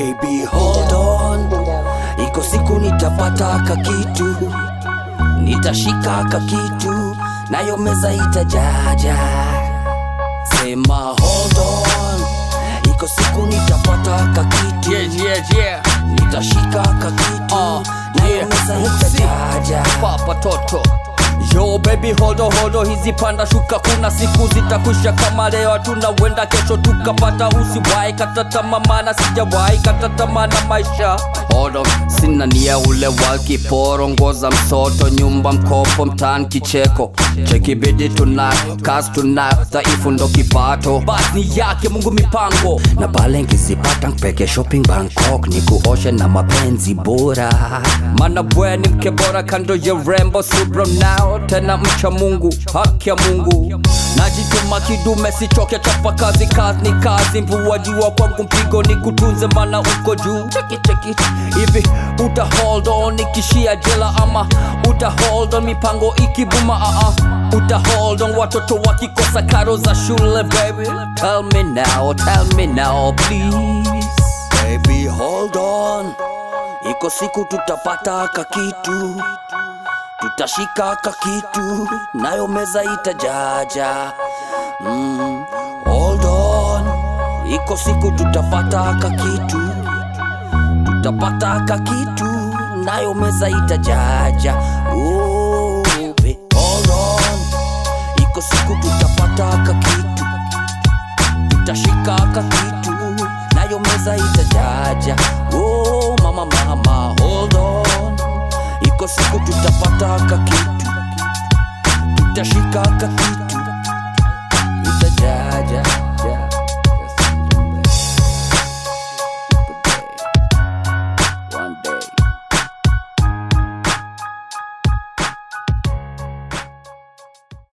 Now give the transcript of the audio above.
Baby hold on, iko siku nitapata kakitu, nitashika kakitu, nayo meza itajaja. Sema hold on, iko siku nitapata kakitu, Yeah, yeah, yeah. nitashika kakitu, Uh, nayo yeah. meza Huksi. itajaja. Papa Toto Yo baby holdo holdo, hizi panda shuka, kuna siku zitakwisha kama leo, hatuna wenda kesho tukapata. Usiwahi kata tamaa, maana sijawahi kata tamaa na maisha. Hold on, sina nia ule wa kiporo, ngoza msoto, nyumba mkopo, mtaani kicheko, cheki bidi tunayo, kazi tunayo, dhaifu ndo kipato, basi ni yake Mungu mipango na pale nkizipata mpeke shopping Bangkok, ni kuoshe na mapenzi bora. Mana bwe ni mke bora kando ya rembo subra nao tena mcha Mungu, haki ya Mungu. Najituma kidume sichoke, chapa kazi, kazi ni kazi, mvua jua kwangu mpigo ni kutunze, mana uko juu. Cheki cheki hivi, uta hold on ikishia jela ama uta hold on mipango ikibuma? Uh -uh. Uta hold on watoto wakikosa karo za shule, baby. Tell me now, tell me now please. Baby hold on, iko siku tutapata kakitu, tutashika kakitu, nayo meza itajaja. Mm, hold on, iko siku tutapata kakitu, tutapata kakitu, nayo meza itajaja. Oh, baby, hold on, iko siku tutapata kakitu tutashika kakitu nayo meza itajaja oh mama mama hold on iko siku tutapata kakitu